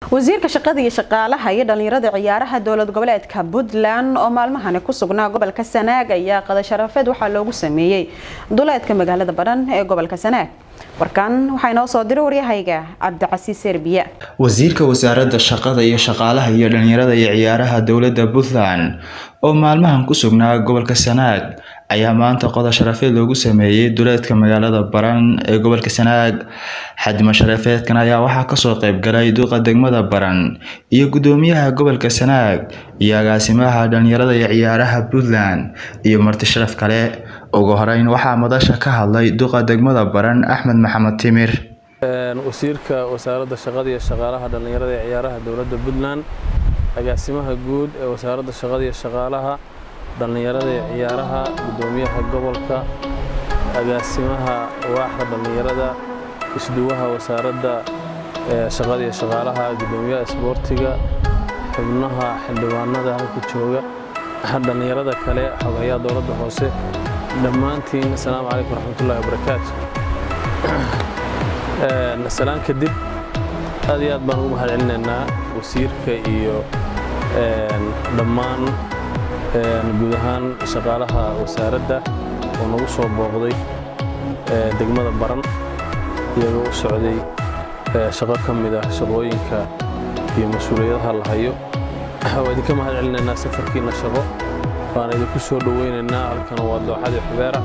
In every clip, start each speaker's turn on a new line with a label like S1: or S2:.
S1: wasiirka shaqada iyo shaqaalaha iyo dhalinyarada ciyaaraha dowlad goboleedka puntland oo maalmahani ku sugnaa gobolka sanaag ayaa qada sharafeed waxaa loogu sameeyey duleedka magaalada badhan ee gobolka sanaag warkan waxaa inoo soo diray waryahayga cabdicasiis serbiya
S2: wasiirka wasaaradda shaqada iyo shaqaalaha iyo dhalinyarada iyo ciyaaraha dowladda puntland oo maalmahan ku sugnaa gobolka sanaag ayaa maanta qoda sharafeed loogu sameeyey duleedka magaalada baran ee gobolka sanaag xadima sharafeedkan ayaa waxaa kasoo qeybgalay duqa degmada baran iyo gudoomiyaha gobolka sanaag iyo agaasimaha dhalinyarada iyo ciyaaraha puntland iyo marti sharaf kale ugu horeyn waxaa madasha ka hadlay duqa degmada baran axmed maxamed timir
S3: wasiirka wasaaradda shaqada iyo shaqaalaha dhalinyarada iyo ciyaaraha dowladda puntland agaasimaha guud ee wasaaradda shaqada iyo shaqaalaha dhallinyarada iyo ciyaaraha gudoomiyaha gobolka agaasimaha waaxda dhallinyarada isduwaha wasaaradda shaqada iyo shaqaalaha gudoomiyaha isboortiga xubnaha xildhibaanada halka jooga dhallinyarada kale xogayaa dowladda hoose dhammaantiin asalaamu calaykum waraxmatullahi wabarakaatu salaan kadib aad iyo aad baan ugu mahad celinaynaa wasiirka iyo dhammaan guud ahaan shaqaalaha wasaaradda oo nagu soo booqday degmada baran iyagoo u socday shaqo ka mid ah shaqooyinka iyo mas-uuliyadaha la hayo waa idinka mahad celinaynaa safarkiina shaqo waan idinku soo dhoweynaynaa halkan waa dooxadii xubeera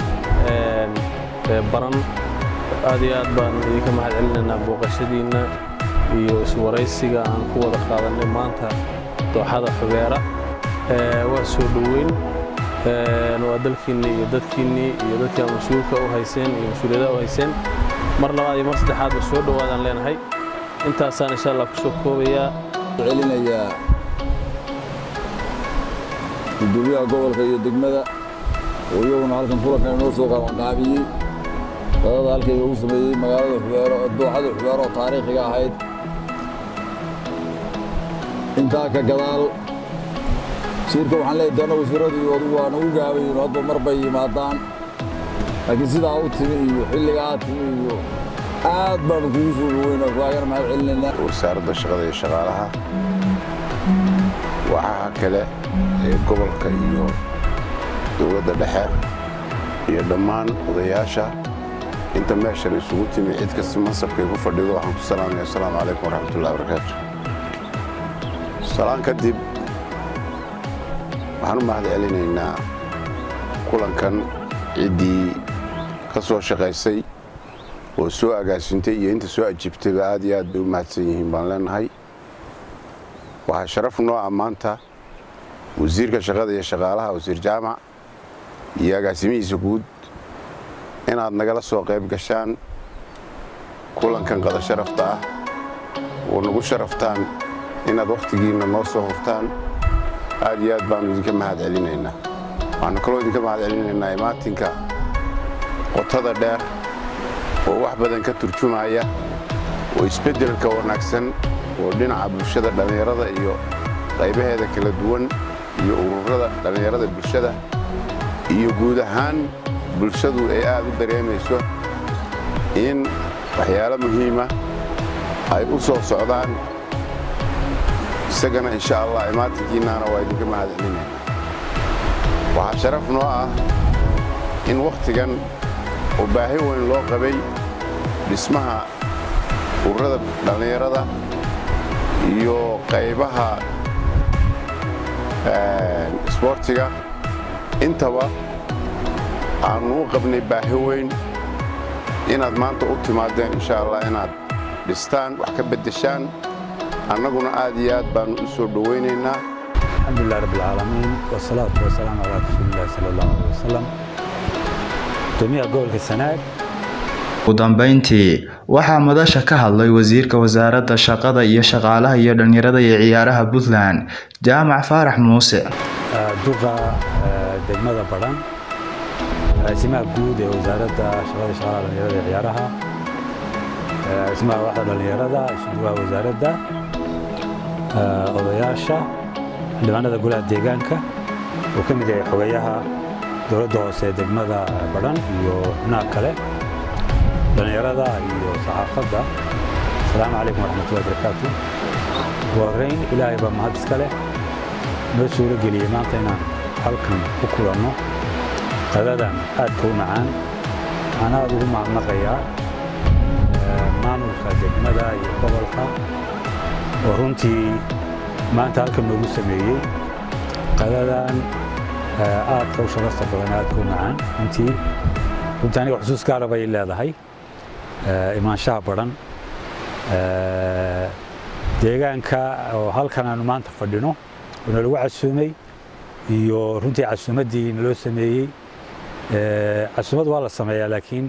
S3: baran aad iyo aad baan idinka mahad celinaynaa booqashadiinna iyo iswaraysiga aan ku wada qaadanay maanta dooxada xubeera waa soo dhoweyn waa dalkiinnii iyo dadkiinnii iyo dadkaa mas-uulka u hayseen iyo mas-uuliyadaha u hayseen mar labaad iyo mar saddexaadba soo dhowaadaan leenahay intaasaan insha allah ku soo koobayaa
S4: celinayaa gudoomiyaha gobolka iyo degmada oo iyaguna halkan kulankan inoo soo qabanqaabiyey qadada halkayga ugu sameeyey magaalada xubeero dooxada xubeero oo taariikhiga ahayd intaa ka gadaal wasiirka waxaan leeyahay doona wasiiradii odugu waa nagu gaabayin hadba mar bay yimaadaan laakiin sidaa u timi iyo xilligaa timi iyo aad baanu kugu soo dhoweyna kaagana mahad celinaynaa
S5: wasaaradda shaqada iyo shaqaalaha waxaha kale ee gobolka iyo dowladda dhexe iyo dhammaan odayaasha inta meeshan isugu timi cid kasta mansabkay ku fadhido waxaan ku salaamaya asalaamu calaykum waraxmatullahi wabarakaatu salaan kadib waxaan u mahad celinaynaa kulankan ciddii ka soo shaqaysay oo soo agaasintay iyo inta soo ajiibtayba aad iyo aad bay u mahadsan yihiin baan leenahay waxaa sharaf noo ah maanta wasiirka shaqada iyo shaqaalaha wasiir jaamac iyo agaasimihiisa guud inaad nagala soo qayb gashaan kulankan qada sharafta ah oo nagu sharaftaan inaad wakhtigiinna noo soo hurtaan aad iyo aad baanu idinka mahad celinaynaa waxaanu kaloo idinka mahad celinaynaa imaatinka qotada dheer oo wax badan ka turjumaya oo isbeddelka wanaagsan oo dhinaca bulshada dhallinyarada iyo qaybaheeda kala duwan iyo ururada dhallinyarada bulshada iyo guud ahaan bulshadu ay aad u dareemayso in waxyaalo muhiima ay u soo socdaan isagana insha allah imaatinkiinnaana waa idinka mahad celinayna waxaa sharaf noo ah in wakhtigan oo baahi weyn loo qabay dhismaha ururada dhallinyarada iyo qaybaha isboortiga intaba aannu u qabnay baahi weyn inaad maanta u timaadeen insha allah inaad dhistaan wax ka beddeshaan annaguna aad iyo aad baannu u soo dhowaynaynaa
S6: alxamdulilah rabb alcaalamiin wasalaatu wasalaamu calaa rasuulillahi sala allahu alay wasalam gudoomiyaha gobolka sanaag
S2: ugu dambeyntii waxaa madasha ka hadlay wasiirka wasaaradda shaqada iyo shaqaalaha iyo dhalinyarada iyo ciyaaraha puntland jaamac faarax muuse
S6: duqa degmada badhan agaasimaha guud ee wasaaradda shaqada shaqaalaha dhalinyarada iyo ciyaaraha agaasimaha waaxda dhalinyarada isduwaha wasaaradda odayaasha xildhibaanada golaha deegaanka uu ka mid yahay xogayaha dowladda hoose ee degmada badhan iyo xubnaha kale dhallinyarada iyo saxaafadda asalaamu calaykum waraxmatullahi wabarakaatu ugu horrayn ilaahay baa mahad iska leh noo suuro geliyey maanta inaan halkan ku kulanno qadadan aadka u macaan waxaan aad ugu mahadnaqayaa maamulka degmada iyo gobolka oo runtii maanta halkan noogu sameeyey qadadan aadka u sharafta badan aadka u macaan runtii runtii aniga xusuus gaara bay leedahay imaanshaha badan deegaanka oo halkan aanu maanta fadhino oo nalagu casuumay iyo runtii casuumaddii naloo sameeyey casuumad waa la sameeyaa laakiin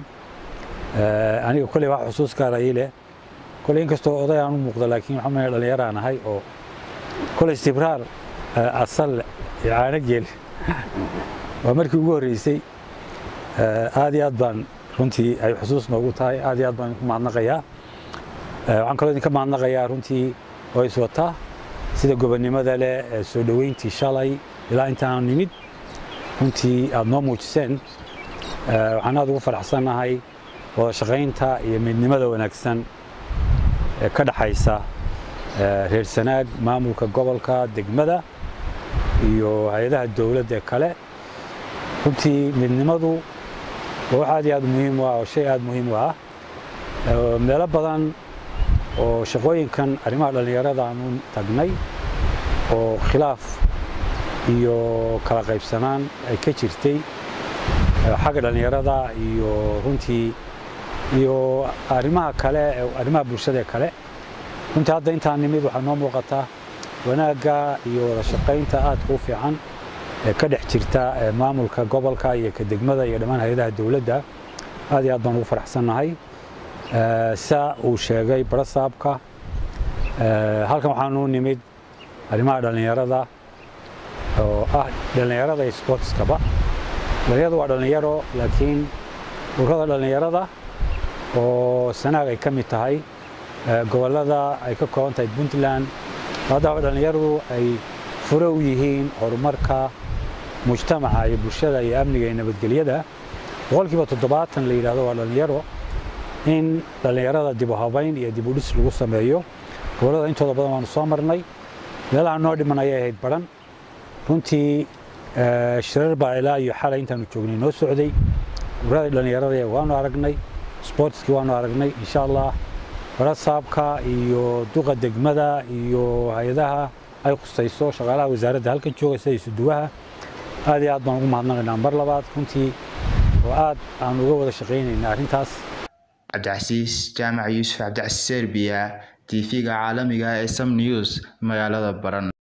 S6: aniga kolley wax xusuus gaara ii leh kolley inkastoo oday aan u muuqdo laakiin waxaa maya dhallinyaraan ahay oo kolley istibraar asal caano geel waa markii ugu horreysay aad iyo aad baan runtii ay xusuus noogu tahay aad iyo aad baan idinku mahadnaqayaa waxaan kaloo idinka mahadnaqayaa runtii oo iswataa sida gobonnimada leh ee soo dhoweyntii shalay ilaa intaan nimid runtii aad noo muujiseen waxaan aad ugu faraxsannahay wada shaqaynta iyo midnimada wanaagsan ee ka dhaxaysa reer sanaag maamulka gobolka degmada iyo hay-adaha dowladda kale runtii midnimadu waa wax aad iyo aad muhiim u ah oo shay aad muhiim u ah meelo badan oo shaqooyinkan arrimaha dhallinyarada aanu tagnay oo khilaaf iyo kala qaybsanaan ay ka jirtay xagga dhallinyarada iyo runtii iyo arrimaha kale arrimaha bulshada kale runtii hadda intaan nimid waxaa noo muuqataa wanaagga iyo wada shaqaynta aadka u fiican ee ka dhex jirta maamulka gobolka iyo ka degmada iyo dhammaan hay-adaha dowladda aad iyo aad baan ugu faraxsannahay saa uu sheegay barasaabka halkan waxaanu nimid arrimaha dhallinyarada oo ah dhallinyarada iyo sportskaba dhallinyarada waa dhallinyaro laakiin ururada dhallinyarada oo sanaag ay ka mid tahay gobollada ay ka kooban tahay puntland haddaba dhallinyaradu ay fure u yihiin horumarka mujtamaca iyo bulshada iyo amniga iyo nabadgelyada boqolkiiba toddobaatan la yidhahdo waa dhallinyaro in dhallinyarada dib u habayn iyo dib u dhis lagu sameeyo gobollada intooda badan waanu soo marnay meelaha noo dhiman ayay ahayd baran runtii shirar baa ilaa iyo xalay intaanu joognay noo socday ururada dhallinyarada waanu aragnay sportskii waanu aragnay insha allah barasaabka iyo duqa degmada iyo hay-adaha ay khusayso shaqaalaha wasaaradda halkan jooga sida isuduwaha aad iyo aad baan ugu mahadnaqaynaa mar labaad runtii oo aad aan uga wada shaqaynayna arrintaas
S2: cabdicasiis jaamac yuusuf cabdicasiis serbiya tv-ga caalamiga ee sam news magaalada baran